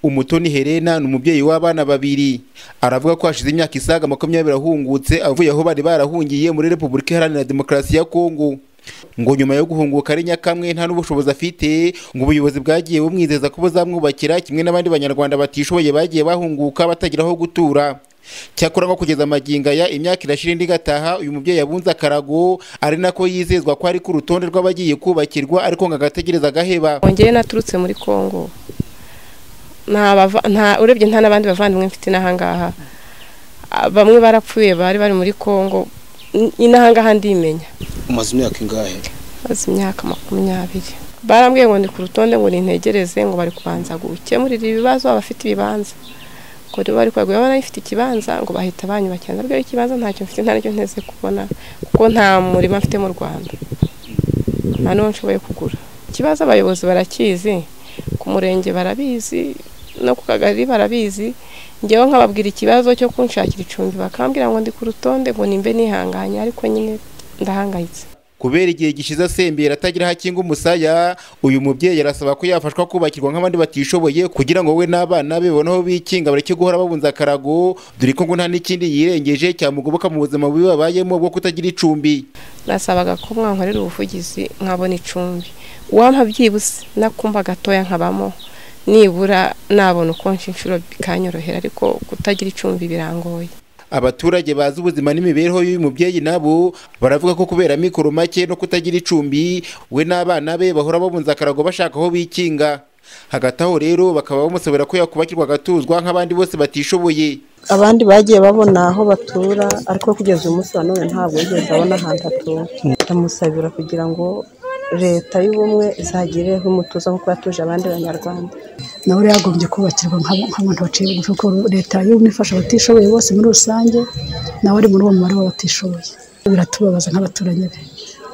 umutoni Helena ni umubyeyi w'abana babiri aravuga ko hashize imyaka isaga makumyabiri ahungutse avuye aho bari barahungiye muri repubulika iharanira demokarasi ya kongo ngo nyuma yo guhunguka ari nyakamwe nta n'ubushobozi afite ngo ubuyobozi bwagiye bumwizeza ko buzamwubakira kimwe n'abandi banyarwanda batishoboye bagiye bahunguka batagira aho gutura cyakora nko kugeza amagingo aya imyaka irashira indi igataha uyu mubyeyi yabunze akarago ari nako yizezwa ko ari ku rutonde rw'abagiye kubakirwa ariko ngo agategereza agaheba Njyewe naturutse muri Kongo nta bava- nta- urebye nta n'abandi bavandimwe mfite n'ahangaha Ah, bamwe barapfuye bari bari muri Kongo N- n'ahangaha ndimenya umaze imyaka ingahe maze imyaka makumyabiri barambwiye ngo ni ku rutonde ngo nintegereze ngo bari kubanza gukemurira ibibazo abafite ibibanza ngo niba bari kwagura baba ifite ikibanza ngo bahita banyubakira nabwo ikibanza ntacyo mfite nta n'icyo nteze kubona kuko nta murima mfite mu Rwanda nta n'uwo nshoboye kugura ikibazo abayobozi barakizi ku murenge barabizi no ku kagari barabizi ngewe nkababwira ikibazo cyo kunshakira icumbi bakambwira ngo ndi ku rutonde ngo nimbe nihanganye ariko nyine ndahangayitse kubera igihe gishize asembera atagira aho akinga umusaya uyu mubyeyi arasaba ko yafashwa kubakirwa nk'abandi batishoboye kugira ngo we n'abana be babone aho bikinga bareke guhora babunza akarago dore ko ngo nta n'ikindi yirengeje cyamugoboka mu buzima bubi babayemo bwo kutagira icumbi nasabaga ko mwankorera ubuvugizi nkabona icumbi uwampa byibuse nakumva gatoya nkabamo nibura nabona uko nsha inshuro bikanyorohera ariko kutagira icumbi birangoye abaturage bazi ubuzima n'imibereho y'uyu mubyeyi nabo baravuga ko kubera amikoro make no kutagira icumbi we n'abana be bahora babunza akarago bashaka aho bikinga hagati aho rero bakaba bamusabira ko yakubakirwa agatuzwa nk'abandi bose batishoboye abandi bagiye babona aho batura ariko kugeza uyu munsi wa none ntabwo yigeze abona ahantu atura ndamusabira kugira ngo leta y'ubumwe izagireho umutuzo nk'uko yatuje abandi banyarwanda nawe rero yagombye kubakirwa nk'abo- nk'abantu baciye bugufi kuko leta y'ubumwe ifasha abatishoboye bose muri rusange nawe ari muri uwo mubare w'abatishoboye biratubabaza nk'abaturanyi be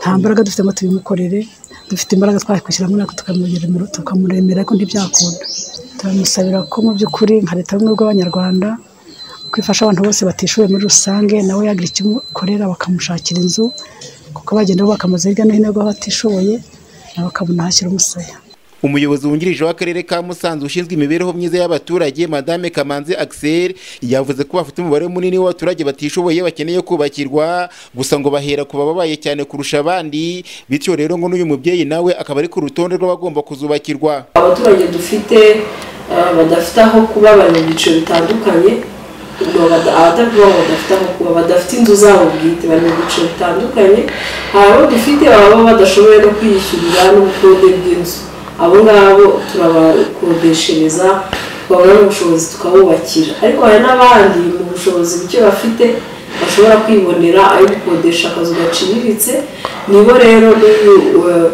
nta mbaraga dufitemo tubimukorere dufite imbaraga twakwishyiramo nako tukamuremera tukamuremera ariko ntibyakunda turamusabira ko mu by'ukuri nka leta y'ubumwe bw'abanyarwanda ko ifasha abantu bose batishoboye muri rusange nawe yagira icyo imukorera bakamushakira inzu kuko bagenda bubaka amazu hirya no hino y'abatishoboye nawe akabona ahashyira umusaya umuyobozi wungirije w'akarere ka musanze ushinzwe imibereho myiza y'abaturage madame kamanzi axel yavuze ko bafite umubare munini w'abaturage batishoboye bakeneye kubakirwa gusa ngo bahera ku bababaye cyane kurusha abandi bityo rero ngo n'uyu mubyeyi nawe akaba ari ku rutonde rw'abagomba kuzubakirwa abaturage dufite eh, badafite aho kuba bari mu byiciro bitandukanye ubwo bada- abatavuga ngo badafite aho kuba badafite inzu zabo bwite bari mu byiciro bitandukanye hari abo dufite baba badashoboye no kwiyishyurira n'ubukode bw'inzu abo ngabo turabakodeshereza babona ubushobozi tukabubakira ariko hari n'abandi mu bushobozi buke bafite bashobora kwibonera ayo gukodesha akazu gaciriritse nibo rero n'uyu eh,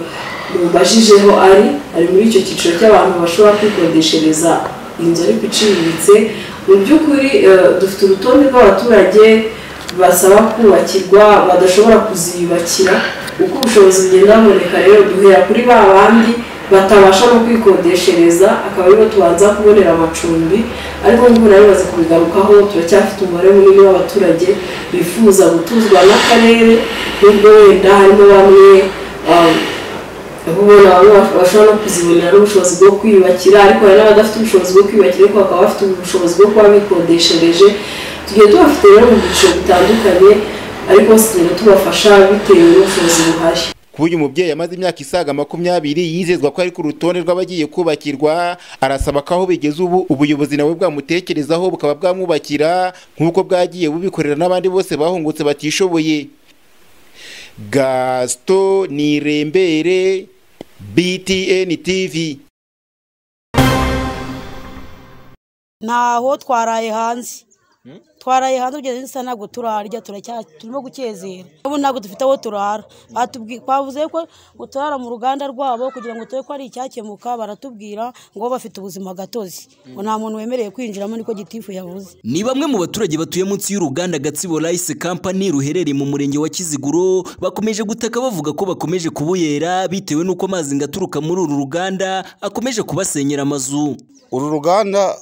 mubajijeho ari ari muri icyo cyiciro cy'abantu bashobora kwikodeshereza inzu ariko iciriritse mu by'ukuri eh, dufite urutonde rw'abaturage basaba kubakirwa badashobora kuziyubakira uko ubushobozi bugenda buboneka rero duhera kuri ba bandi batabasha no kwikodeshereza akaba aribo tubanza kubonera amacumbi ariko nk'uko nayo bimaze kubigarukaho turacyafite umubare munini w'abaturage bifuza gutuzwa n'akarere nubwo wenda harimo bamwe ah, ubona bamwe baf- bashobora no kuzibonera n'ubushobozi bwo kwiyubakira ariko hari n'abadafite ubushobozi bwo kwiyubakira ariko bakaba bafite ubushobozi bwo kuba bikodeshereje tugiye tubafite rero mu byiciro bitandukanye ariko bose tugenda tubafasha bitewe n'ubushobozi buhari kuba uyu mubyeyi amaze imyaka isaga makumyabiri yizezwa ko ari ku rutonde rw'abagiye kubakirwa arasaba ko aho bigeze ubu ubuyobozi nawe bwamutekerezaho bukaba bwamwubakira nk'uko bwagiye bubikorera n'abandi bose bahungutse batishoboye gasito nirembere btn tv ntaho twaraye hanze twaraye hanze kugeza n'isa ntabwo turarya turacya turimo gukezera ubu ntabwo dufite aho turara Batubwi- bavuze ko ngo turara mu ruganda rwabo kugira ngo turebe ko ari icyakemuka baratubwira ngo bo bafite ubuzima gatozi ngo nta muntu wemerewe kwinjiramo niko gitifu yavuze Ni bamwe mu baturage batuye munsi y'uruganda Gatsibo Rice Company ruherereye mu murenge wa Kiziguro bakomeje gutaka bavuga ko bakomeje kubuyera bitewe n'uko amazi ngo aturuka muri uru ruganda akomeje kubasenyera amazu. uru ruganda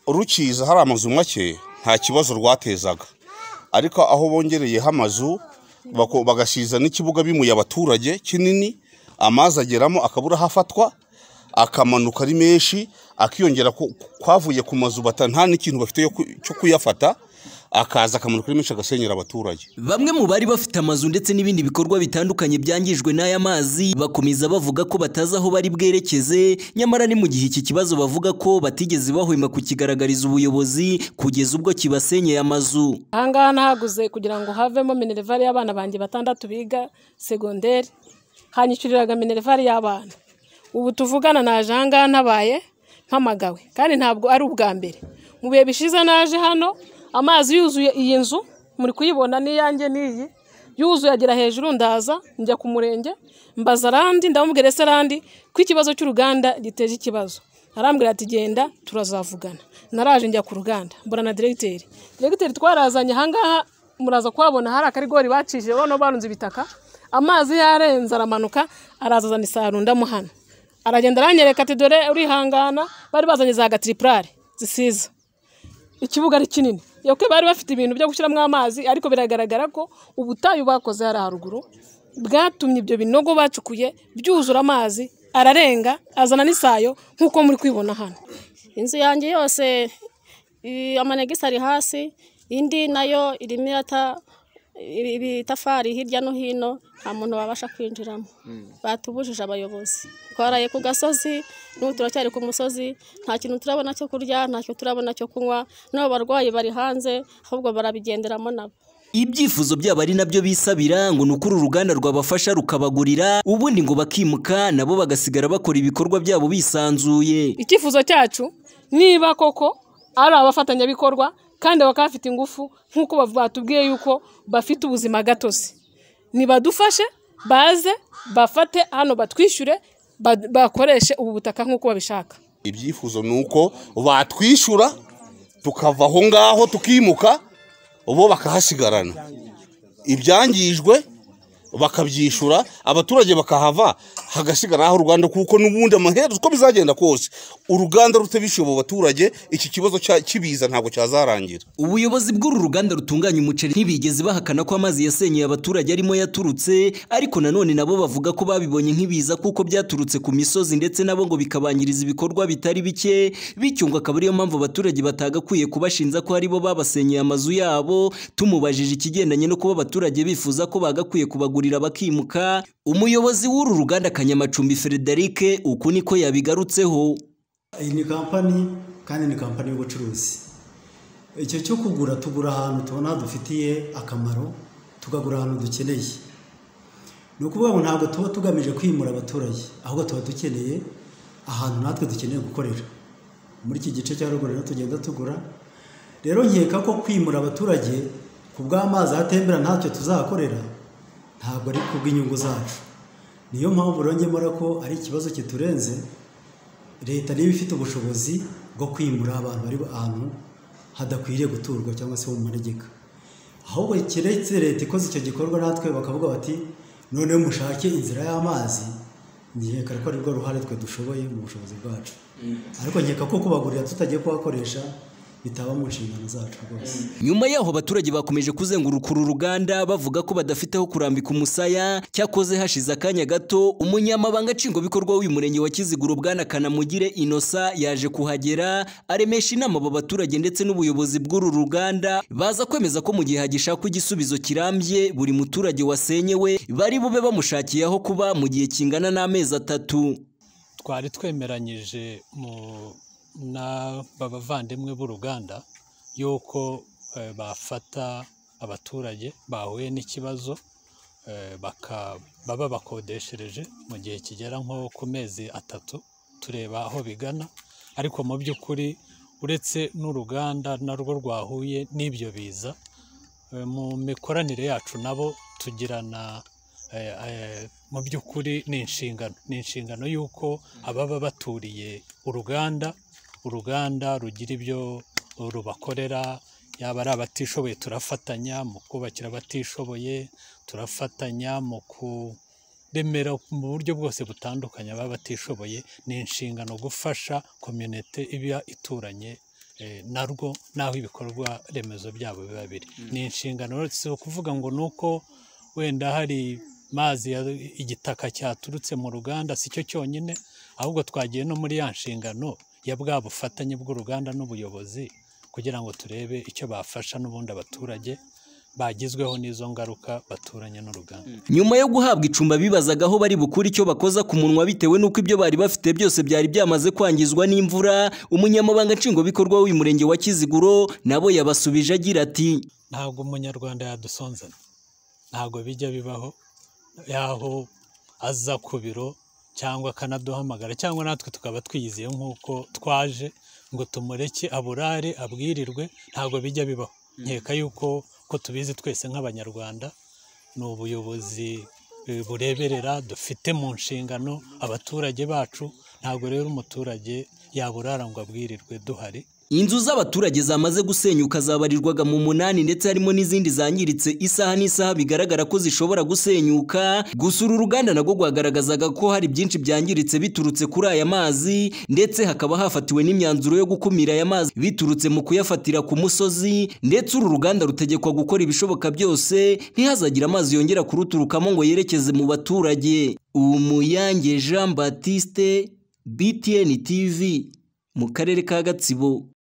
rukiza hari amazu make nta kibazo rwatezaga ariko aho bongereyeho amazu bako- bagasiza n'ikibuga bimuye abaturage kinini amazi ageramo akabura hafatwa akamanuka ari menshi akiyongera ku- kwavuye ku mazu bata nta n'ikintu bafite yo ku- cyo kuyafata akaza akamanuka ari menshi agasenyera abaturage Bamwe mu bari bafite amazu ndetse n'ibindi bikorwa bitandukanye byangijwe n'aya mazi bakomeza bavuga ko batazi aho bari bwerekeze nyamara ni mu gihe iki kibazo bavuga ko batigeze bahwema kukigaragariza ubuyobozi kugeza ubwo kibasenyeye amazu. aha ngaha nahaguze kugira ngo havemo minerivare y'abana banjye batandatu biga segonderi hanyishyuriraga minerivare y'abana ubu tuvugana naje aha ngaha ntabaye mpamagawe kandi ntabwo ari ubwa mbere mu bihe bishize naje hano amazi yuzuye iyi nzu muri kuyibona n'iyanjye n'iyi yuzuye agera hejuru ndaza njya ku murenge mbaza arandi ndamubwira ese arandi ko ikibazo cy'uruganda giteje ikibazo arambwira ati genda turazavugana naraje njya ku ruganda mbona na diregiteri diregiteri twarazanye ahangaha muraza kuhabona hari akarigori bacishije bano barunze ibitaka amazi yarenze aramanuka araza azana isaro ndamuhana aragenda aranyereka ati dore urihangana bari bazanye za gatiripurare zisiza ikibuga ari kinini yoke bari bafite ibintu byo gushyiramo amazi ariko biragaragara ko ubutayu bakoze hari haruguru bwatumye ibyo binogo bacukuye byuzura amazi ararenga azana n'isayo nk'uko muri kwibona hano inzu yanjye yose i- amanegisi ari hasi indi nayo irimo irata ibi- ibitafari hirya no hino nta muntu wabasha kwinjiramo batubujije abayobozi twaraye ku gasozi n'ubu turacyari ku musozi nta kintu turabona cyo kurya nta kintu turabona cyo kunywa n'abo barwayi bari hanze ahubwo barabigenderamo nabo Ibyifuzo byabo ari nabyo bisabira ngo ni uko uru ruganda rwabafasha rukabagurira ubundi ngo bakimuka nabo bagasigara bakora ibikorwa byabo bisanzuye. icyifuzo cyacu niba koko ari abafatanyabikorwa kandi bakaba bafite ingufu nk'uko bav- batubwiye yuko bafite ubuzima gatozi nibadufashe baze bafate hano batwishyure ba- bakoreshe ubu butaka nk'uko babishaka ibyifuzo ni uko batwishyura tukava aho ngaho tukimuka bo bakahasigarana ibyangijwe bakabyishyura abaturage bakahava hagasigara aho uruganda kuko n'ubundi amaherezo uko bizagenda kose uruganda rutabishyuye mu baturage iki kibazo cya- kibiza ntabwo cyazarangira Ubuyobozi bw'uru ruganda rutunganya umuceri ntibigeze bahakana ko amazi yasenyeye abaturage arimo yaturutse ariko nanone nabo bavuga ko babibonye nk'ibiza kuko byaturutse ku misozi ndetse nabo ngo bikabangiriza ibikorwa bitari bike bityo ngo akaba ariyo mpamvu abaturage batagakwiye kubashinja ko aribo babasenyeye amazu yabo tumubajije ikigendanye no kuba abaturage bifuza ko bagakwiye kubagurira bakimuka umuyobozi w'uru ruganda Kanyamacumbi Frederic uku niko yabigarutseho iyi ni kampani kandi ni kampani y'ubucuruzi icyo cyo kugura tugura ahantu tubona dufitiye akamaro tukagura ahantu dukeneye ni ukuvuga ngo ntabwo tuba tugamije kwimura abaturage ahubwo tuba dukeneye ahantu natwe dukeneye gukorera muri iki gice cya ruguru rero tugenda tugura rero nkeka ko kwimura abaturage ku bw'amazi ahatembera ntacyo tuzakorera ntabwo ari ku bw'inyungu zacu niyo mpamvu rongemo ko ari ikibazo kiturenze leta niba ifite ubushobozi bwo kwimura abantu bari ahantu hadakwiriye guturwa cyangwa se ho mu manegeka ahubwo keretse leta ikoze icyo gikorwa natwe bakavuga bati noneho mushake inzira y'amazi nkeka ko ari rwo ruhare twe dushoboye mu bushobozi bwacu ariko nkeka ko kubagurira tutagiye kuhakoresha bitaba mu nshingano zacu rwose nyuma yaho abaturage bakomeje kuzenguruka uru ruganda bavuga ko badafite aho kurambika umusaya cyakoze hashize akanya gato umunyamabanga nshingwabikorwa w'uyu murenge wa kiziguro bwana kanamugire inosa yaje kuhagera aremesha inama aba baturage ndetse n'ubuyobozi bw'uru ruganda baza kwemeza ko mu gihe hagishakwa igisubizo kirambye buri muturage wasenyewe bari bube bamushakiye aho kuba mu gihe kingana n'amezi atatu twari twemeranyije mu- n'aba bavandimwe b'uruganda yuko eh, bafata abaturage bahuye n'ikibazo eh, baka- baba bakodeshereje mu gihe kigera nko ku mezi atatu tureba aho bigana ariko mu by'ukuri uretse n'uruganda narwo rwahuye n'ibyo biza eh, mu mikoranire yacu nabo tugirana eh, eh, mu by'ukuri ni inshingano ni inshingano y'uko ababa baturiye uruganda uruganda rugira ibyo rubakorera yaba ari abatishoboye turafatanya mu kubakira abatishoboye turafatanya mu kuremera mu buryo bwose butandukanye ababa batishoboye ni inshingano gufasha komyunite iba ituranye eh, narwo n'aho ibikorwa remezo byabo biba biri ni inshingano si ukuvuga ngo ni uko wenda hari mazi ya- igitaka cyaturutse mu ruganda si cyo cyonyine ahubwo twagiye no muri ya nshingano ya bwa bufatanye bw'uruganda n'ubuyobozi kugira ngo turebe icyo bafasha n'ubundi abaturage bagizweho n'izo ngaruka baturanye n'uruganda nyuma yo guhabwa icumba bibazaga aho bari bukure icyo bakoza ku munwa bitewe n'uko ibyo bari bafite byose byari byamaze kwangizwa n'imvura umunyamabanga nshingwabikorwa w'uyu murenge wa kiziguro nabo yabasubije agira ati ntabwo umunyarwanda yadusonzana ntabwo bijya bibaho yaho aza ku biro cyangwa akanaduhamagara cyangwa natwe tukaba twiyizeye nk'uko twaje ngo tumureke aburare abwirirwe ntabwo bijya bibaho nkeka yuko ko tubizi twese nk'abanyarwanda ni ubuyobozi eh, bureberera dufite mu nshingano abaturage bacu ntabwo rero umuturage yaburara ngo abwirirwe duhari Inzu z'abaturage zamaze gusenyuka zabarirwaga mu munani ndetse harimo n'izindi zangiritse isaha n'isaha bigaragara ko zishobora gusenyuka gusa uru ruganda nagwo rwagaragazaga ko hari byinshi byangiritse biturutse kuri aya mazi ndetse hakaba hafatiwe n'imyanzuro yo gukumira aya mazi biturutse mu kuyafatira ku musozi ndetse uru ruganda rutegekwa gukora ibishoboka byose ntihazagire amazi yongera kuruturukamo ngo yerekeze mu baturage umuyange Jean Baptiste BTN TV mu karere ka Gatsibo